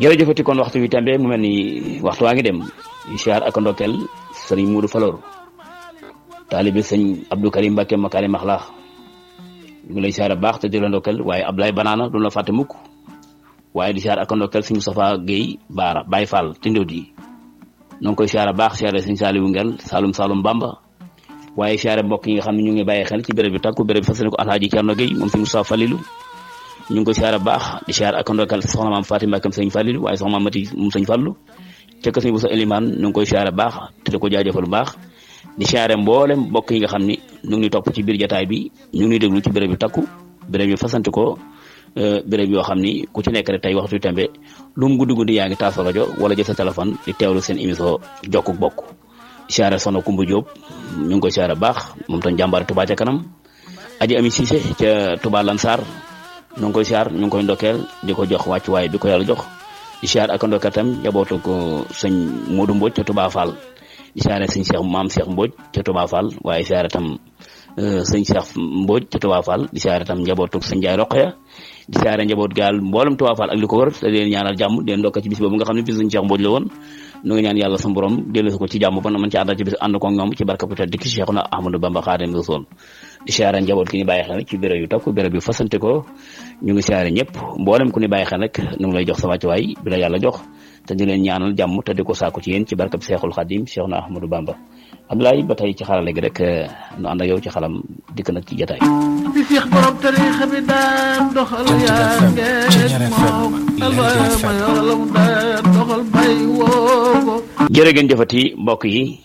jërëjëfati kon waxtu wi tembe mu mel ni waxtu waa ngi dem siyaar ak ndokkeel sëriñ Muudu Falor taalibe sëñ Abdou Karim Mbacke Makari Maxlaax ñu ngi lay siyaar baax te di la ndokkeel waaye Ablaye Banaana du la fàtte mukk waaye di siyaar ak ndokkeel sëñ Moustapha Guèye Baara Baye Fall ci ndóot yi ñoo ngi koy siyaar baax siyaare sëñ Saliou Ngel Saloum Saloum Bamba waaye siyaare mbokk yi nga xam ne ñu ngi bàyyi xel ci béréb bi takku béréb bi fas yéene ko Alhaaji Cerno Guèye moom sëñ Moustapha Falilou ñu ngi koy siyaare baax di siyaar ak ndokkal soxna maam Fatima Mbàkke sëñ Fallilu waaye soxna maam Mati moom sëñ Fallu ca kër sëñ bu sa Elimaan ñu ngi koy siyaare baax te di ko jaajëfal bu baax di siyaare mboolem mbokk yi nga xam ni ñu ngi topp ci biir jataay bi ñu ngi déglu ci béréb bi takku béréb yi fasante ko béréb yoo xam ni ku ci nekk rek tey waxtu tembe lu mu guddi guddi yaa ngi taal sa rajo wala jël sa téléphone di teewlu seen émission jokku bokk siyaare soxna Kumba Jóob ñu ngi koy siyaare baax moom tam jàmbaare Touba ca kanam aji ami Cissé ca Touba Lansar ñu ngi koy siyaar ñu ngi koy ndokkeel di ko jox wàccuwaay bi ko yàlla jox di siyaar ak ndokkeel tam jabootu ko sëñ Modou Mbodj ca Touba Fall di siyaare sëñ Cheikh maam Cheikh Mbodj ca Touba Fall waaye siyaare tam sëñ Cheikh Mbodj ca Touba Fall di siyaare tam njabootu sëñ Ndiaye Roqaya di siyaare njaboot gaal mboolem Touba Fall ak li ko wër te leen ñaanal jàmm di leen ndokkeel ci bis boobu nga xam ne bis sëñ Cheikh Mbodj la woon nu ngi ñaan yàlla sa borom dellu ko ci jàmm ba na mën ci àndal ci bis ànd ko ñoom ci barka bu tedd ki Cheikhuna Ahmadou Bamba Xaadimu Rasuul di siyaare njaboot ki ñu bàyyi xel ci béréb yu takku béréb yu fasante ko ñu ngi siyaare ñëpp mboolem ku ñu bàyyi xel rek ñu ngi lay jox sa wàccuwaay bi la yàlla jox te di leen ñaanal jàmm te di ko sàkku ci yéen ci barkab Seexul Xadim Cheikhuna Ahmadou Bamba Abdoulaye ba tey ci xarale gi rek nu ànd ak yow ci xalam dikk nag ci jataay bi Seex borom tariixa bi daan doxal yaa ngeen moom alwaay ma yolam daan doxal bay woo jërë ngeen jëfati mbokk yi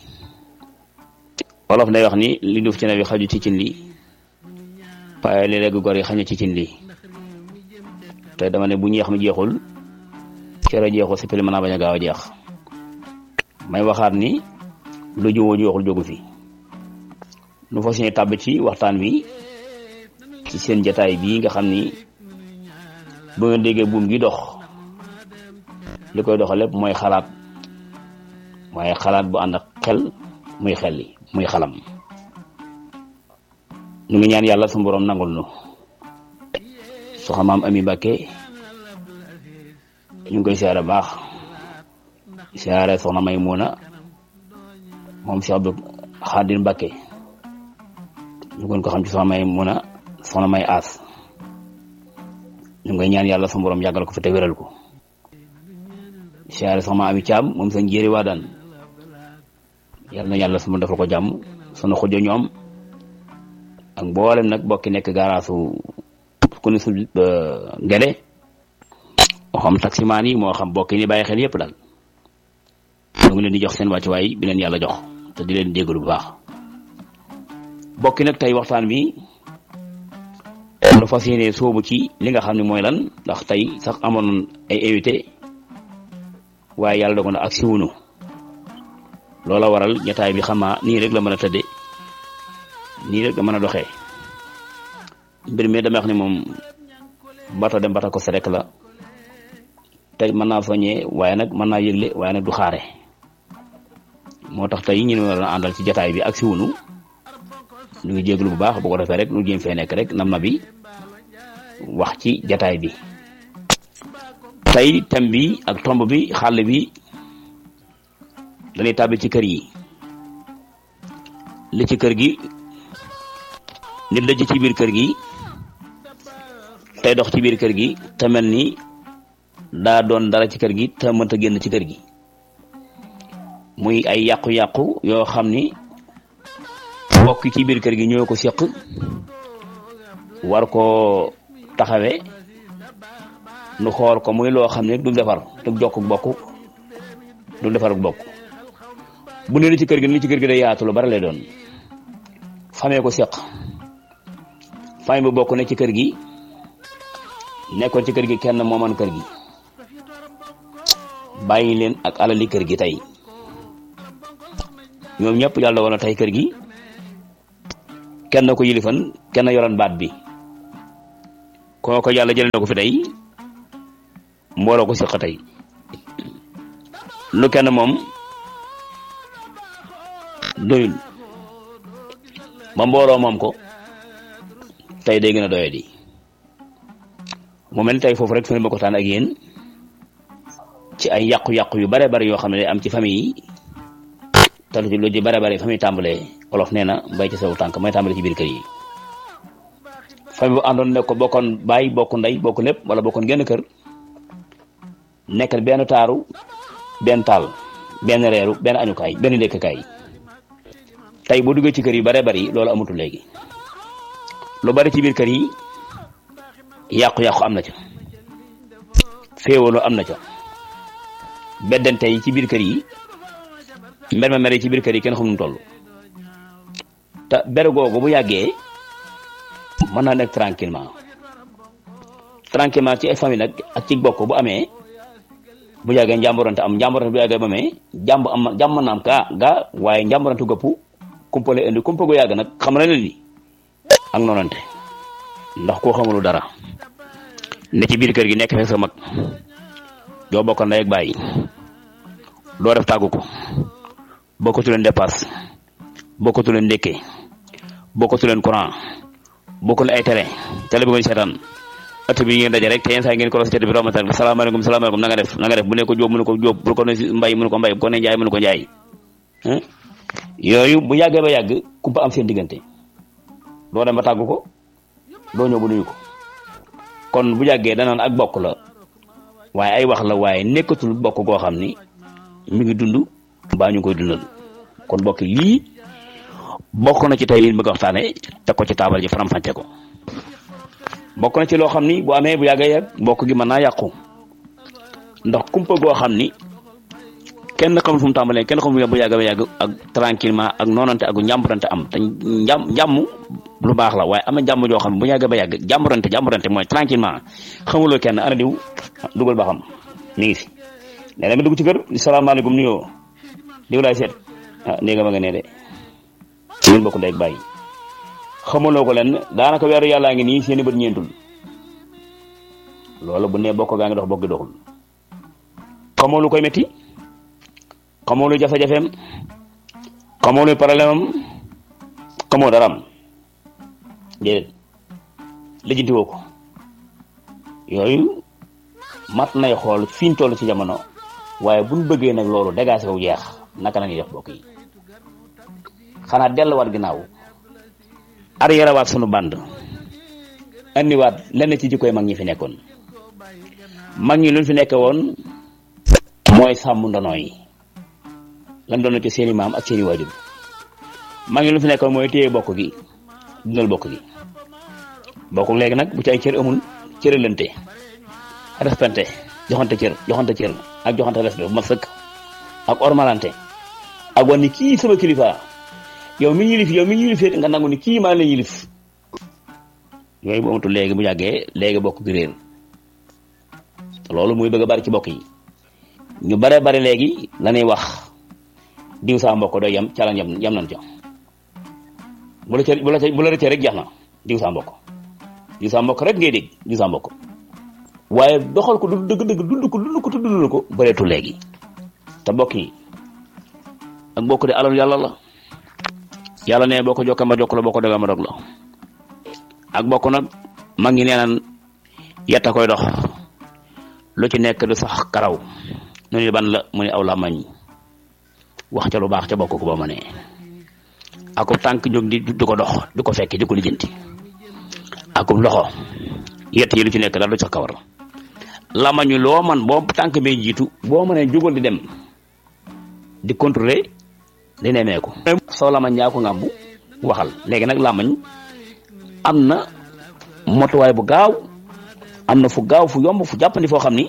wolof day wax ni li duuf ci ne bi xaju ci cin li waaye léeg-léeg gor yi xañu ci cin li te dama ne bu ñeex mi jeexul cere jeexul si pili mën naa bañ a gaaw a jeex may waxaat ni lu jiwoo ju waxul jógu fi nu fas yéene tàbb ci waxtaan wi ci seen jataay bii nga xam ni bu ngeen déggee buum gi dox li koy doxal lépp mooy xalaat waaye xalaat bu ànd ak xel muy xel li muy xalam ñu ngi ñaan yàlla su borom nangul nu soxna maam Ami Mbàkke ñu ngi koy siyaare baax siyaare soxna May Muuna moom Cheikh Abdou Xaadir Mbàkke ñu gën ko xam ci soxna May Muuna soxna May Aas ñu ngi ñaan yàlla su borom yàggal ko fi te wéral ko siyaare soxna Ami Caam moom seen jéeri waa daan yal na yàlla su ma defal ko jàmm sunu xujo ñoom ak mboolem nag bokki nekk gaaraasu ku ne su ngele moo xam taximaan yi moo xam bokki ni bàyyi xel yëpp daal ñu ngi leen di jox seen wàccuwaay bi leen yàlla jox te di leen jégalu bu baax bokki nag tey waxtaan bi lu fas yéene soobu ci li nga xam ne mooy lan ndax tey sax amoon ay invité waaye yàlla dogal na ak siwunu loola waral ñetaay bi xamaa nii rek la mën a tëdde nii rek la mën a doxee mbir mi dama wax ni moom bata dem bata ko se rek la tey mën naa soññee waaye nag mën naa yëgle waaye nag du xaare moo tax tey ñu ne war a àndal ci jataay bi ak si wunu ñu ngi jéglu bu baax bu ko defee rek nu jéem fee nekk rek nam na bi wax ci jataay bi tey thème bi ak tomb bi xàll bi dañuy tàbbi ci kër yi li ci kër gi nit la ci biir kër gi tey dox ci biir kër gi te mel ni daa doon dara ci kër gi te mënta génn ci kër gi muy ay yàqu-yàqu yoo xam ni mbokk ci biir kër gi ñoo ko seq war koo taxawee nu xool ko muy loo xam ne du defar du jokk bokk du defar bokk bu ne li ci kër gi li ci kër gi day yaatu lu bari lay doon famee ko seq famille bu bokk ne ci kër gi nekkoon ci kër gi kenn mooman kër gi bàyyi leen ak alali kër gi tey ñoom ñëpp yàlla wala tey kër gi kenn ko yilifan kenn yoroon baat bi kooko yàlla jëlee na ko fi tey mbooloo ko seq tey lu kenn moom doyul ba mbooloo moom ko tey day gën a doye di mu mel ni tey foofu rek fi ne ma ko taan ak yéen ci ay yàqu-yàqu yu bare bare yoo xam ne day am ci famille yi te lu ci lu ci bare bare famille tàmbalee olof nee na mbay ci sawu tànk may tàmbale ci biir kër yi famille bu àndoon ne ko bokkoon bàyyi bokk ndey bokk lépp wala bokkoon genn kër nekkal benn taaru benn taal benn reeru benn añukaay benn lekkukaay tey boo duggee ci kër yi bare bari loolu amatul léegi lu bari ci biir kër yi yàqu-yàqu am na ca féewaloo am na ca beddante yi ci biir kër yi mber ma mere ci biir kër yi kenn xamul nu toll te ber googu bu yàggee mën naa nekk tranquillement tranquillement ci ay famille nag ak ci bokk bu amee bu yàggee njàmborante am njàmborante bu yàggee ba amee jàmb am jàmm naam kaa gaa waaye njàmborante gëpp kumpale indi kumpa gu yàgg nag xam na leen ni ak noonante ndax koo xamulu dara ne ci biir kër gi nekk fekk sa mag joo bokk ndey ak bàyyi doo def tàggu ko bokkatu leen dépasse bokkatu leen ndékke bokkatu leen courant bokkul ay télé télé bi nga seetaan ëtt bi ngeen daje rek te yenn saa ngeen ko ci ëtt bi romata salaamaaleykum salaamaaleykum na nga def na nga def bu ne ko jóob mu ne ko jóob bu ko ne mbay mu ne ko mbay bu ko ne njaay mu ne ko njaay yooyu bu yàggee ba yàgg kumpa am seen diggante doo dem ba tàggu ko doo ñëw bu nuyu ko kon bu yàggee danaan ak bokk la waaye ay wax la waaye nekkatul bokk goo xam ni mi ngi dund mbaa ñu koy dundal kon bokk lii bokk na ci tey liñ bëgg a waxtaane teg ko ci taabal ji faram-fàcce ko bokk na ci loo xam ni bu amee bu yàggee yàgg mbokk gi mën naa yàqu ndax kumpa goo xam ni kenn xamul fu mu tàmbalee kenn xamul bu yàgg ba yàgg ak tranquillement ak noonante ak njàmburante am te njàm njàmm lu baax la waaye am na njàmm joo xam ne bu yàgg ba yàgg jàmburante jàmburante mooy tranquillement xamuloo kenn ana diw dugal ba xam mi ngi fi nee na nga dugg ci kër di salaamaaleykum nuyoo diw laay seet ah néega ma nga nee de ñun bokk ndey ak bàyyi xamuloo ko leen daanaka weeru yàllaa ngi nii seeni bët ñeentul loolu bu ne bokk gaa ngi dox bokk gi doxul xamoo lu koy métti xamoo lu jafe-jafeem xamoo lu problème am xamoo dara am déedéet lijjanti woo ko yooyu mat nay xool fi ñu toll ci jamono waaye buñ bëggee nag loolu dégagé wu jeex naka la ñuy def bokk yi xanaa delluwaat ginnaaw arrière waat sunu band andiwaat lenn ci jikkoy mag ñi fi nekkoon mag ñi luñ fi nekke woon mooy sàmm ndono yi lan doon ci seeni maam ak seeni waajur mag ñi luñ fi nekkoon mooy téye bokk gi dundal bokk gi bokk léegi nag bu ci ay cër amul cëralante respecté joxante cër joxante cër ak joxante respect bu ma sëkk ak ormalante ak wan ni kii sama kilifa yow mi yilif yow mi yilif nga nangu ni kii maa la yilif yooyu bu amatul léegi bu yàggee léegi bokk gi réer loolu muy bëgg a bari ci bokk yi ñu bare bari léegi lañuy wax diw saa mbokk doy yam ca la yam yam nañ ca bu la ca bu la ca bu la rëccee rek jeex na diw saa mbokk diw saa mbokk rek ngay dégg diw saa mbokk waaye doxal ko du dëgg dëgg dund ko dund ko te dund ko bëreetul léegi te bokk yi ak bokk de alal yàlla la yàlla ne boo ko jokkee ma jokk la boo ko dogal ma dog la ak bokk nag mag ngi nee naan yetta koy dox lu ci nekk du sax karaw nu ni ban la mu ne aw la mañ wax ca lu baax ca bokk ko ba ma ne akub tànk jóg di di ko dox di ko fekki di ko lijjanti akub loxo yett yi lu ci nekk daal du sax kawar lamañu loo man boo tànk bee jiitu boo mënee jógal di dem di contrôler di nemeeku soo lamañ yaa ko ngàmbu waxal léegi nag lamañ am na motuwaay bu gaaw am na fu gaaw fu yomb fu jàppandi foo xam ni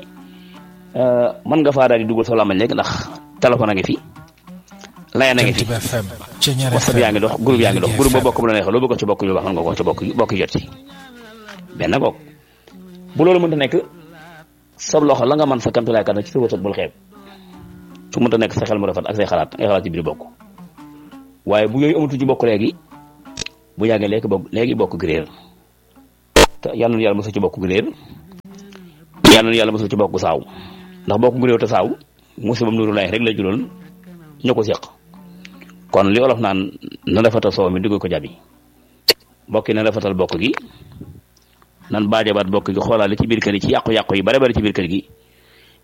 mën nga faa daal di dugal soo lamañ léegi ndax téléphone a ngi fi laya na ngi fi whatsapp yaa ngi dox groupe yaa ngi dox groupe ba bokk bu la neexee loo bëgg ci bokk yu wax mën nga ko ci bokk bokk jot ci benn boog bu loolu mënta nekk sab loxo la nga mën sa kamtalaay kat ci sa wërsëg bul xeeb su mënta nekk sa xel mu rafet ak say xalaat ay xalaat ci biir bokk waaye bu yooyu amatu ci bokk léegi bu yàggee léegi bokk léegi bokk gi réer te yal na yàlla mosul ci bokk gi réer yal na yàlla mosul ci bokk saaw ndax bokk gu réew te saaw musibam nuru lay rek la juloon ñu ko seq kon li olof naan na rafetal soow mi dugg ko jabi bokk yi na rafetal bokk gi nan baajabaat bokk gi xoolaale ci biir kër yi ci yàqu-yàqu yi bare bare ci biir kër gi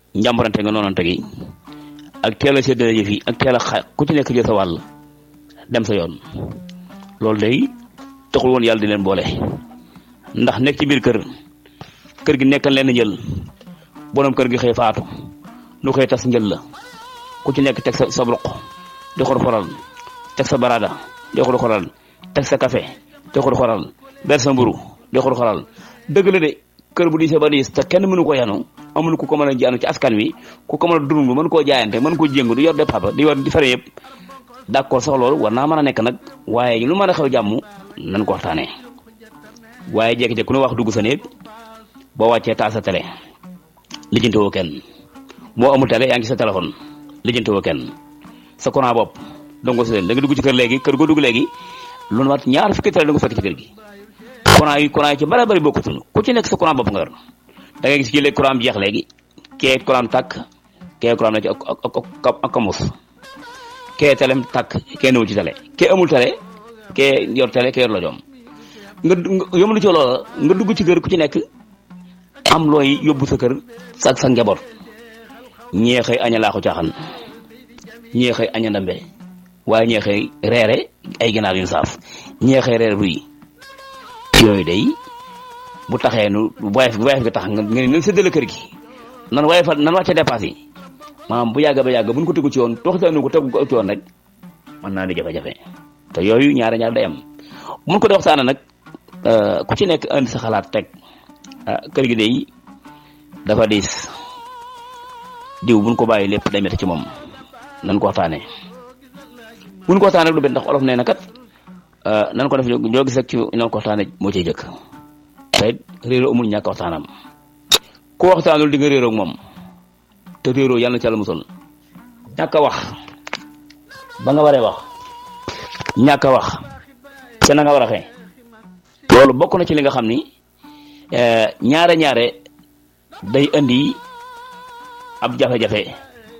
njàmbarante nga noonante gi ak teel a séddale yëf yi ak teel a xa ku ci nekk jël sa wàll dem sa yoon loolu day taxul woon yàlla di leen boole ndax nekk ci biir kër kër gi nekkal leen jël borom kër gi xëy faatu nu xëy tas njël la ku ci nekk teg sa sa ruq di xor xoral teg sa barada di xor xoral teg sa café di xor xoral ber sa mburu di xor xoral dëgg la de kër bu diisee ba diis te kenn mënu ko yanu amul ku ko mën a jaanu ci askan wi ku ko mën a dund mën koo jaayante mën koo jéngu di yor de papa di yor di fare yëpp d'accord sax loolu war naa mën a nekk nag waaye lu mën a xew jàmm nañ ko waxtaanee waaye jékki-jékki ku ne wax dugg sa néeg boo wàccee taal sa télé lijjanti woo kenn moo amul télé yaa ngi sa téléphone lijjanti woo kenn sa courant bopp dongo si leen da nga dugg ci kër léegi kër goo dugg léegi lu mat ñaar fukki télé da nga fekk ci kër gi courant yi courant yi ci bari bari bokkutul ku ci nekk sa courant bopp nga yor da ngay gis kii léegi courant bi jeex léegi kee courant tàkk kee courant na ci ak ak ak ak kamus kee telem tàkk kee newul ci télé kee amul télé kee yor télé kee yor la joom nga yomul ci loola nga dugg ci kër ku ci nekk am looy yóbbu sa kër sa sa njaboot ñee xëy aña laaxu caaxan ñee xëy aña ndambe waaye ñee xëy reere ay ginaar yu saaf ñee xëy reere ruy yooyu day bu taxee nu wayef wayef gi tax nga nga ne séddale kër gi nan waaye fa nan wàcce dépasse yi maanaam bu yàgg ba yàgg buñ ko tegu ci yoon tooxitaanu ko tegu ko ci yoon rek mën naa di jafe-jafe te yooyu ñaare ñaar day am mun ko di waxtaana nag ku ci nekk indi sa xalaat teg kër gi day dafa diis diw buñ ko bàyyi lépp day métti ci moom nan ko waxtaanee buñ ko waxtaanee lu benn ndax olof nee na kat nan ko def ñoo gis rek ci nan ko waxtaanee moo ciy jëkk te réeroo amul ñàkk waxtaanam ku waxtaanul di nga réeroo ak moom te réeroo yàlla na ci yàlla musal ñàkk a wax ba nga waree wax ñàkk a wax ca na nga war a xee loolu bokk na ci li nga xam ni ñaare ñaare day indi ab jafe-jafe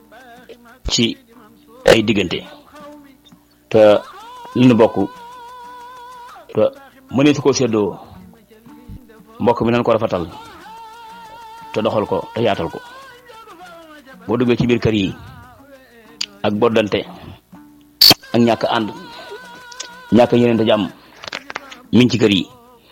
ci ay diggante te li nu bokk te mënee su ko séddoo mbokk mi nañ ko rafetal te doxal ko te yaatal ko boo duggee ci biir kër yi ak boddante ak ñàkk ànd ñàkk yeneen te jàmm mi ngi ci kër yi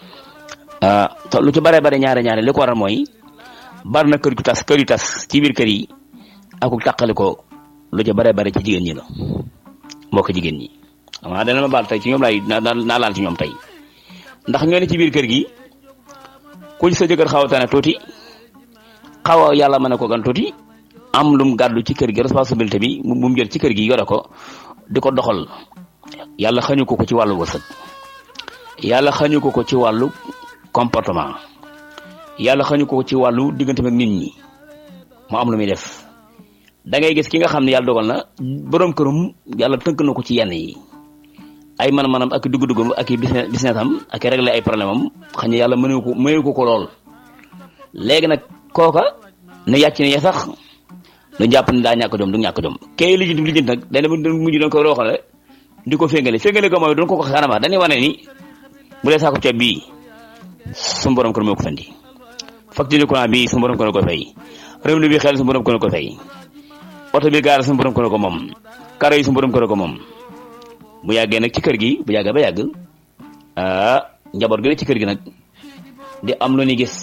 te lu ci bare bare ñaare ñaare li ko waral mooy bari na kër gu tas kër yu tas ci biir kër yi ak ku tàqali ko lu ci bare bare ci jigéen ñi la mbokk jigéen ñi waaw dana ma baal tey ci ñoom laay naa laal ci ñoom tey ndax ñoo ne ci biir kër gi ku ci sa jëkkër xaw a tane tuuti xaw a yàlla mën a ko gan tuuti am lum gàddu ci kër gi responsabilité bi mu mu jël ci kër gi yore ko di ko doxal yàlla xañu ko ko ci wàllu wërsëg yàlla xañu ko ko ci wàllu comportement yàlla xañu ko ko ci wàllu diggante ak nit ñi mu am lu muy def da ngay gis ki nga xam ne yàlla dogal na borom kërum yàlla tënk na ko ci yenn yi ay man-manam ak dugg-duggam ak i business business am ak i régler ay problème am xañ yàlla mënewu ko mënewu ko ko lool léegi nag kooka ne yàcc ne ya sax nu jàpp ne daa ñàkk jom du ñàkk jom kay lijjanti lijjanti nag day dem mujj doon ko waxale di ko féngale féngale ko mooy doon ko ko xanama dañuy wane ni bu dee saako ceeb bii suñu borom kër moo ko fandi facture courant bii suñu borom kër ko fay revenu bi xel suñu borom kër ko fay oto bi gaara suñu borom kër ko moom karo yi suñu borom kër ko moom bu yàggee nag ci kër gi bu yàggee ba yàgg ah njaboot gi nag ci kër gi nag di am lu ni gis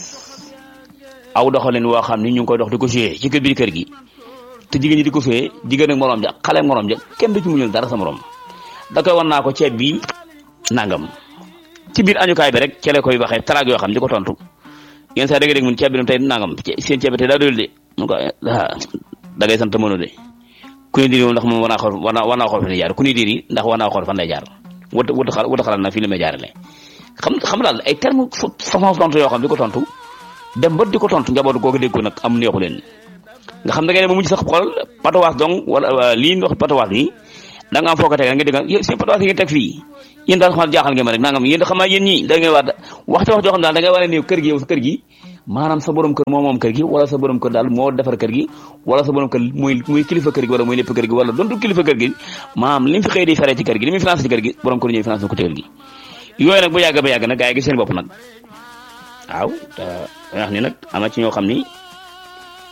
aw doxalin woo xam ni ñu ngi koy dox di ko suyee ci kër biir kër gi te jigéen ñi di ko suyee jigéen ak morom ja xale ak morom ja kenn du ci muñul dara sa morom da koy wan naa ko ceeb bi nangam ci biir añukaay bi rek cele koy waxee taraag yoo xam di ko tontu yenn saa da nga dégg mun ceeb bi tey nangam seen ceeb bi tey daa doyul de mun ko da ngay sant mënu de ku ne diri moom ndax moom war naa xool war naa war naa xool fi ne jaar ku ne diri ndax war naa xool fan lay jaar wut wut xal wut xalaat na fii la may jaarale xam xam daal ay terme façon tontu yoo xam di ko tontu dem ba di ko tontu njaboot googu dégg ko nag am neexu leen nga xam da ngay ne ba mujj sax xool patawaas donc wala lii wax patawaas yi da nga am foo ko teg nga dégg seen patawaas yi ngeen teg fii yéen daal xamal jaaxal ngeen ma rek nangam yéen xam naa yéen ñi da ngay wax waxte wax joo xam daal da ngay war a néew kër gi yow sa kër gi maanaam sa borom kër moo moom kër gi wala sa borom kër daal moo defar kër gi wala sa borom kër muy muy kilifa kër gi wala muy lépp kër gi wala dontu kilifa kër gi maanaam li mu fi xëy di fere ci kër gi li mu financé ci kër gi borom kër ñëw financé ko ci kër gi yooyu nag bu yàgg ba yàgg nag gaa yi gis seen bopp nag waaw te wax ni nag am na ci ñoo xam ni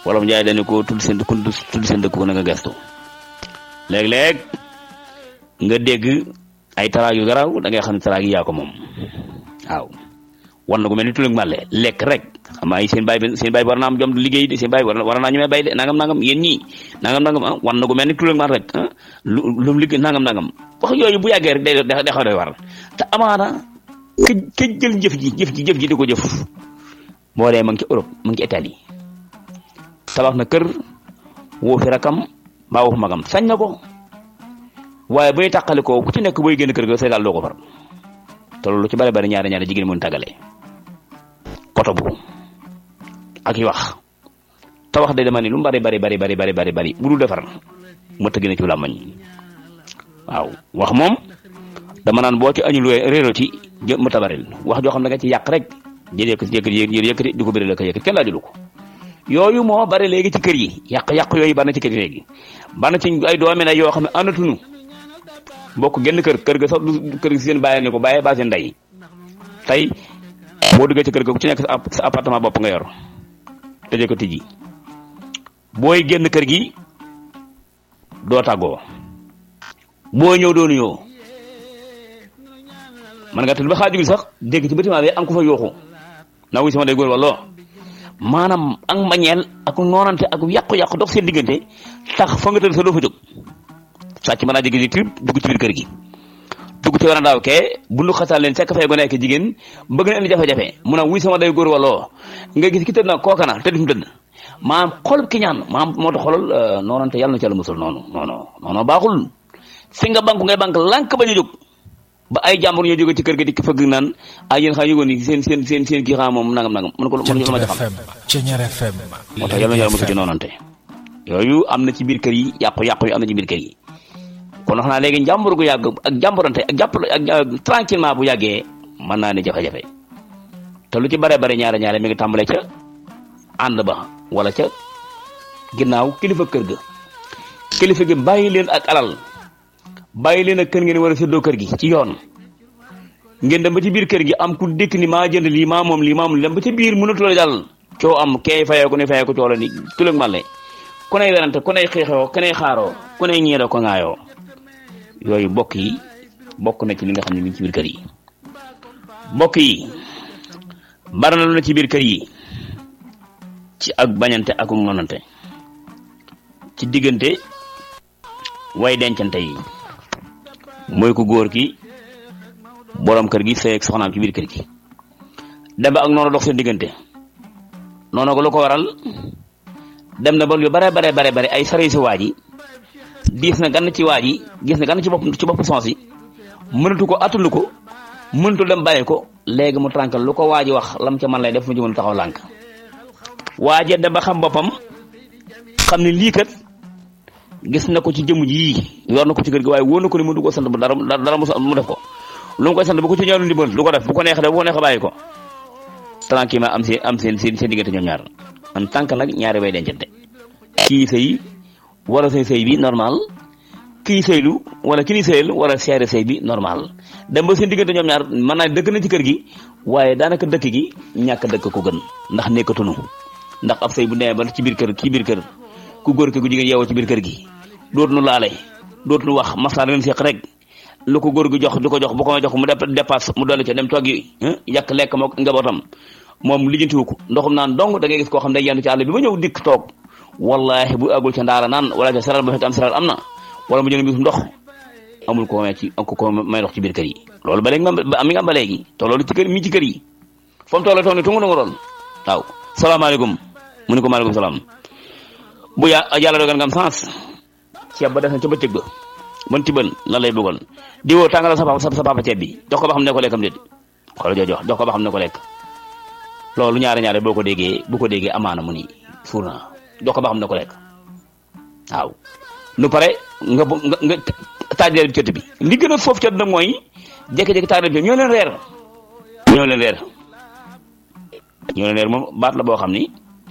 wala mu jaay dañu ko tudd seen ku tudd seen dëkk ko na nga gestu léeg-léeg nga dégg ay taraag yu garaaw da ngay xam ne taraag yi yaa ko moom waaw war na ko mel ni tulug màlle lekk rek xam ay seen baay bi seen baay war naa am jom liggéey de seen baay war war naa ñemee bay de nangam nangam yéen ñii nangam nangam ah war na ko mel ni tulug màlle rek ah lu lu mu liggéey nangam nangam wax yooyu bu yàggee rek day day xaw doy war te amaana këj këj jël jëf ji jëf ji jëf ji di ko jëf boo dee ma ngi ci Europe ma ngi ci Italie tabax na kër woo fi rakam mbaa woo fi magam sañ na ko waaye buy tàqali ko ku ci nekk booy génn kër ga say daal doo ko far te loolu ci bari bari ñaari ñaari jigéen mën tàggale koto bu ak yi wax te wax de dama ni lu mu bari bari bari bari bari bari bari bu dul defar ma tëgg na ci làmmañ waaw wax moom dama naan boo ci añul réero ci jë ma tabaril wax joo xam ne nga ci yàq rek jël yëkkati yëkkati yëkkati di ko bëri la ko yëkkati kenn laa jëlu ko yooyu moo bari léegi ci kër yi yàq-yàq yooyu bari na ci kër yi léegi bari na ci ay doomi na yoo xam ne àndatuñu bokk genn kër kër ga sax du kër gi seen bàyyi ne ko bàyyee baa seen ndey tey boo duggee ci kër ga ku ci nekk sa appartement bopp nga yor tëjee ko tijji booy génn kër gi doo tàggoo boo ñëw doo nuyoo man nga tëdd ba xaaju bi sax dégg ci bâtiment bi am ko fa yooxu naa wuy sama day góor walloo maanaam ak mbañeel ak noonante ak yàqu-yàqu dox seen diggante tax fa nga tëdd sa doo fa jóg sàcc mën naa jéggi ci dugg ci biir kër gi dugg ci war a daaw kee bu nu xasaal leen fekk fay gone ak jigéen bëgg na indi jafe-jafe mu ne wuy sama day góor walloo nga gis ki tëdd na kooka na tëdd fi mu tëdd maanaam xol ki ñaan maanaam moo tax xolal noonante yàlla na ci yàlla musul noonu noonu noonu baaxul fi nga banku ngay bank lànk ba ñu jóg ba ay jàmbur ñoo jóge ci kër ga di fëgg naan ay yéen xam yëgoon ni seen seen seen seen kii xam moom nangam nangam mën ko mën ko ma xam moo tax yàlla na yàlla musul ci noonante yooyu am na ci biir kër yi yàqu-yàqu yu am na ci biir kër yi kon wax naa léegi njàmbur gu yàgg ak jàmburante ak jàpp ak tranquillement bu yàggee mën naa ne jafe-jafe te lu ci bare bare ñaare ñaare mi ngi tàmbale ca ànd ba wala ca ginnaaw kilifa kër ga kilifa gi bàyyi leen ak alal bàyyi leen ak kër ngeen war a séddoo kër gi ci yoon ngeen dem ba ci biir kër gi am ku dëkk ni maa jënd lii maa moom lii maa moom lii dem ba ci biir mënatu la jàll coo am kee fayoo ko ne fayoo ko coo la ni tulëg màlle ku ney werante ku ney xeexoo ku ney xaaroo ku ney ñeedoo ko ŋaayoo yooyu bokk yi bokk na ci li nga xam ne mi ngi ci biir kër yi bokk yi bari na lu na ci biir kër yi ci ak bañante ak nonante ci diggante way dencante yi mooy ku góor ki borom kër gi sëy ak soxnaam ci biir kër gi dem ba ak noonu dox seen diggante noonu ko lu ko waral dem na ba lu bare bare bare bare ay sare si waa ji diis na gann ci waa ji gis na gann ci bopp ci bopp sens yi mënatu ko attunu ko mënatu dem bàyyi ko léegi mu tànkal lu ko waa ji wax lam ca man lay def mu jëmul taxaw lànk waaje dem ba xam boppam xam ne lii kat gis na ko ci jëmm ji yor na ko ci kër gi waaye wóor na ko ni mu du ko sant bu dara dara mu def ko lu mu koy sant bu ko ci ñaanu ndimbal du ko def bu ko neexee def bu ko neexee bàyyi ko tranquillement am seen am seen seen seen diggante ñoom ñaar en tant que nag ñaari way dencante kii sëy wala sëy sëy bi normal kii sëylu wala ki ni sëyal wala seere sëy bi normal dem ba seen diggante ñoom ñaar mën naa dëkk na ci kër gi waaye daanaka dëkk gi ñàkk dëkk ko gën ndax nekkatunu ndax ab sëy bu demee ba ci biir kër ci biir kër ku góor ki ku jigéen yeewoo ci biir kër gi dootuñu laale dootuñu wax masaa leen seq rek lu ko góor gi jox du ko jox bu ko jox mu dépasse mu dolli ca dem toggi yàq lekk mook njabootam moom lijjantiwu ko ndoxum naan dong da ngay gis koo xam ne day yendu ci àll bi ba ñëw dikk toog wallahi bu agul ca ndaara naan wala ca saral ba fekk am saral am na wala mu jënd bis ndox amul ko may ci ko ko may ndox ci biir kër yi loolu ba léegi mi ngi am ba léegi te loolu ci kër mi ci kër yi fa mu toll toog ne tungu tungu doon waaw salaamaaleykum mu ne ko maaleykum salaam bu ya yàlla dogal nga am sens ceeb ba def na ca bëccëg ba mën tibal lan lay bëggoon di woo tàngalal sa papa sa papa ceeb bi jox ko ba xam ne ko lekkam déet xoolal joo jox jox ko ba xam ne ko lekk loolu ñaare ñaare boo ko déggee bu ko déggee amaana mu ni suur naa jox ko ba xam ne ko lekk waaw lu pare nga nga nga taaj reer bi cët bi li gën a foofu cët nag mooy jékki-jékki taaj reer bi ñoo leen reer ñoo leen reer ñoo leen reer moom baat la boo xam ni